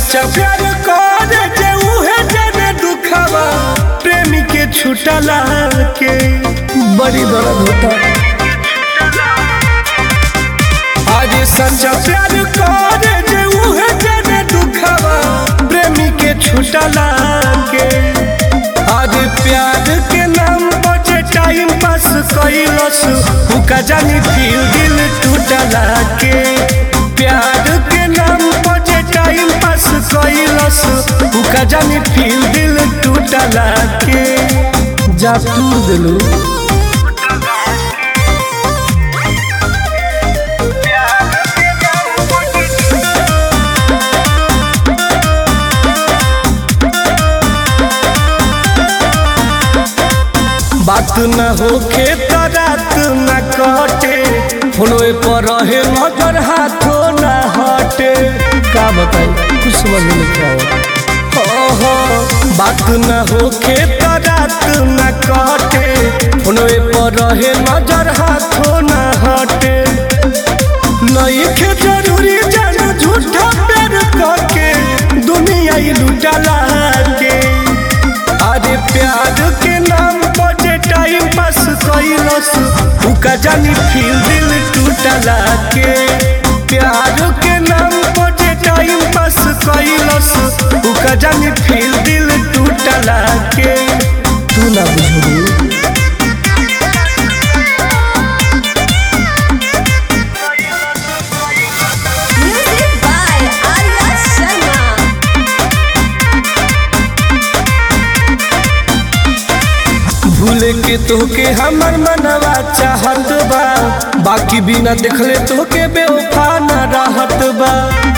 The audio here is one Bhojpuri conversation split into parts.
सच्चा प्यार करे जे उहे जाने दुखावा प्रेमी के छुटला के बड़ी दर्द होता आज सच्चा प्यार करे जे उहे जाने दुखावा प्रेमी के छुटला के आज प्यार के नाम बचे टाइम पास कइलस हुका जानी फिर दिल टूटला के प्यार के नाम बचे टाइम पास कइलस हुका जानी फिर दिल टूटला के जा तूर दिलू बात न होखे त रात न कटे फोनवे पर रहे नजर हाथो न हटे का बताई कुछ समझ में नहीं आवत हो हो बात न होखे त रात न कटे फोनवे पर रहे नजर हाथो न हटे नहीं खे जरूरी जान झूठा प्यार करके दुनिया ही लुटला के अरे प्यार के नाम बजे टाइम पास कइलस उका जानी फिर दिल टूटला के प्यार के नाम बजे टाइम पास कइलस उका जानी फिर दिल टूटला के तू ना बुझू Music by Arya Sharma. भूले के तोके हमर मनवा चाहत बा बाकी बिना देखले तोके बेवफा न रहत बा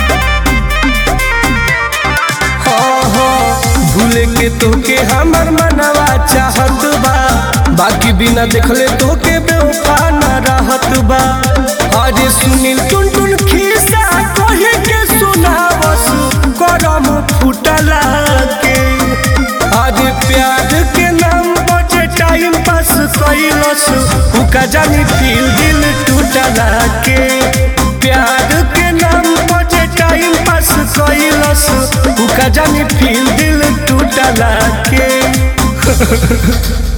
हाँ हाँ भूले के तोके हमर मनवा चाहत बा बाकी बिना देखले तोके बेवफा न रहत बा अरे सुनील टुन टुन खिस्सा कहे के सुनावस करम फुटला के अरे प्यार के नाम बचे टाइम पास कइलस उका जानी फिर दिल टूटला के प्यार के नाम बचे टाइम पास कइलस उका जानी फिर दिल टूटला के